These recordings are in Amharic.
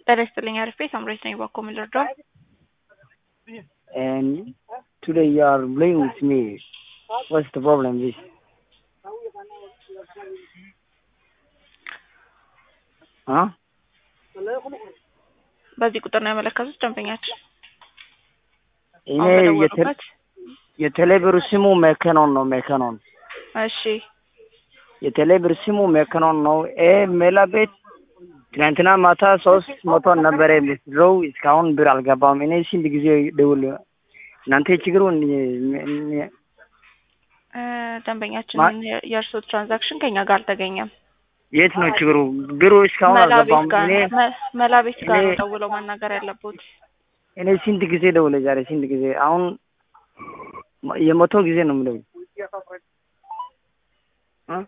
ጤና ይስጥልኝ አሪፍ ቤት አምሮት ነኝ ባኮ ምን ልርዳው? and today you are playing with me. What's the problem with? Huh? በዚህ ቁጥር ነው ያመለከቱት ደንበኛችን እኔ አሁን የቴ- በደወሉበት። የቴሌብር ስሙ ሜከኖን ነው ሜከኖን እሺ የቴሌብር ስሙ ሜከኖን ነው። ይሄ ሜላ ቤት ትናንትና ማታ ሶስት መቶ ነበረ የምትድረው እስካሁን ብር አልገባም። እኔ ስንት ጊዜ ደውል እናንተ ችግሩ እ፣ ደንበኛችን ማ- የእርስዎ ትራንዛክሽን ከኛ ጋር አልተገኘም። የት ነው ችግሩ? ብሩ እስካሁን መላ ቤት አልገባም። ጋር እኔ መ- መላ ቤት ጋር ነው እኔ- ደውለው ማናገር ያለቦት። እኔ ስንት ጊዜ ደውለ ዛሬ ስንት ጊዜ አሁን የመቶ ጊዜ ነው የምደውል እ?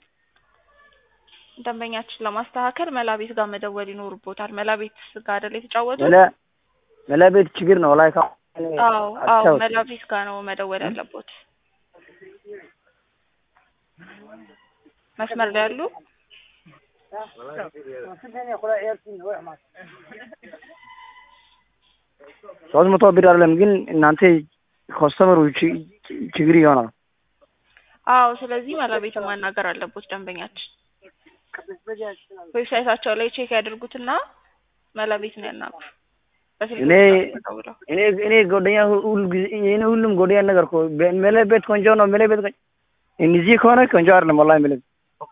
ደንበኛችን ለማስተካከል መላ ቤት ጋር መደወል ይኖርቦታል። መላ ቤት ጋር አይደል የተጫወቱት? መላ መላ ቤት ችግር ነው ላይ ካሁን እኔ አዎ አዎ አስታውስ- መላ ቤት ጋር ነው መደወል ያለቦት። መስመር ላይ ያሉ ሶስት መቶ ብር አይደለም ግን እናንተ ኮስተመሩ ች- ችግር ይሆናል። አዎ ስለዚህ መላ ቤት ማናገር አለቦት ደንበኛችን። ዌብሳይታቸው ላይ ቼክ ያድርጉትና መላ ቤት ነው ያናግሩ። በስልክ እኔ ብቻ ደውለው እኔ እኔ ጓደኛ ሁሉ ጊዜ እኔ ሁሉም ጓደኛ ነገር እኮ በ- መላ ቤት ቆንጆ ነው መላ ቤት ቆንጆ እነዚህ ከሆነ ቆንጆ አይደለም ወላሂ መላ ቤት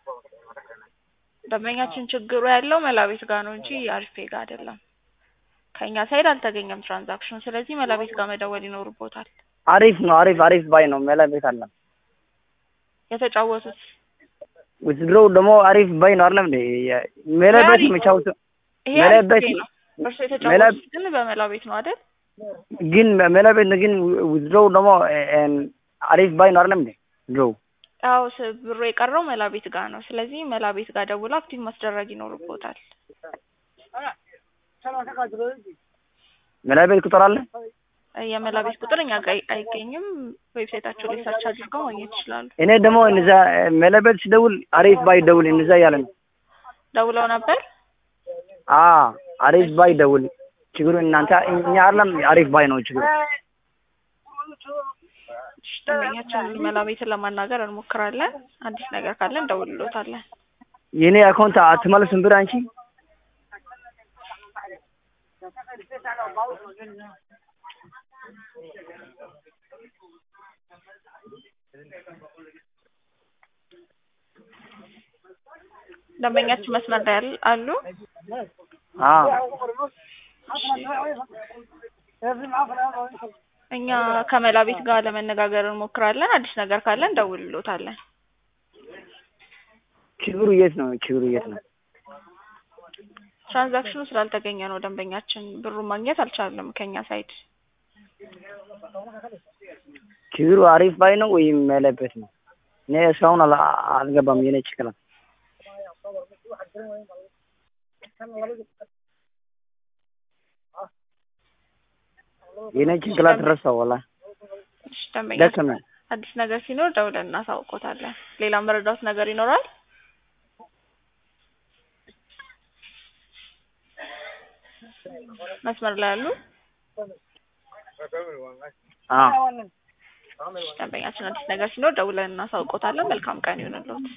ደንበኛችን ችግሩ ያለው መላ ቤት ጋር ነው እንጂ አሪፌ ጋር አይደለም። ከኛ ሳይድ አልተገኘም ትራንዛክሽኑ። ስለዚህ መላ ቤት ጋር መደወል ይኖርቦታል። አሪፍ ነው አሪፍ አሪፍ ባይ ነው መላ ቤት አለ የተጫወቱት ውትድሮው ደግሞ አሪፍ ባይ ነው አይደለም እንዴ መላ ቤት አሪፍ ነው። መቻወት ይሄ መላ አሪፍ ቤት ጊዜ ነው። እርሱ መላ- የተጫወቱት ግን በመላ ቤት ነው አይደል? ግን መላ ቤት ነው ግን ውትድሮው ደግሞ እ- አሪፍ ባይ ነው አይደለም እንዴ ድሮው አዎ ስ- ብሩ የቀረው መላ ቤት ጋር ነው። ስለዚህ መላ ቤት ጋር ደውሎ አክቲቭ ማስደረግ ይኖርቦታል። መላ ቤት ቁጥር አለ የመላ ቤት ቁጥር እኛ ጋር አይገኝም። ዌብሳይታቸው ላይ ሰርች አድርገው ማግኘት ይችላሉ። እኔ ደግሞ እነዛ መላ ቤት ሲደውል አሪፍ ባይ ደውል እነዛ እያለ ነው ደውለው ነበር። አ አሪፍ ባይ ደውል ችግሩ እናንተ እኛ አይደለም አሪፍ ባይ ነው ችግሩ እሺ፣ ደንበኛችን መላ ቤትን ለማናገር እንሞክራለን። አዲስ ነገር ካለ እንደውልሎታለን። የኔ አካውንት አትመልስም ብር አንቺ ደንበኛችን መስመር ላይ ያል- አሉ። አ እኛ ከመላ ቤት ጋር ለመነጋገር እንሞክራለን። አዲስ ነገር ካለ እንደውልሎታለን። ችግሩ የት ነው ችግሩ የት ነው ትራንዛክሽኑ ስላልተገኘ ነው ደንበኛችን ብሩን ማግኘት አልቻለም ከኛ ሳይድ። ችግሩ አሪፍ ባይ ነው ወይም መለበት ነው እኔ እስካሁን አላ- አልገባም የኔ ችግር የኔ ጭንቅላት ረሳው ወላ እሺ፣ ደንበኛችን ደከመ አዲስ ነገር ሲኖር ደውለን እናሳውቆታለን። ሌላ መረዳት ነገር ይኖራል? መስመር ላይ ያሉ አ ደንበኛችን አዲስ ነገር ሲኖር ደውለን እናሳውቆታለን። መልካም ቀን ይሁንልዎት።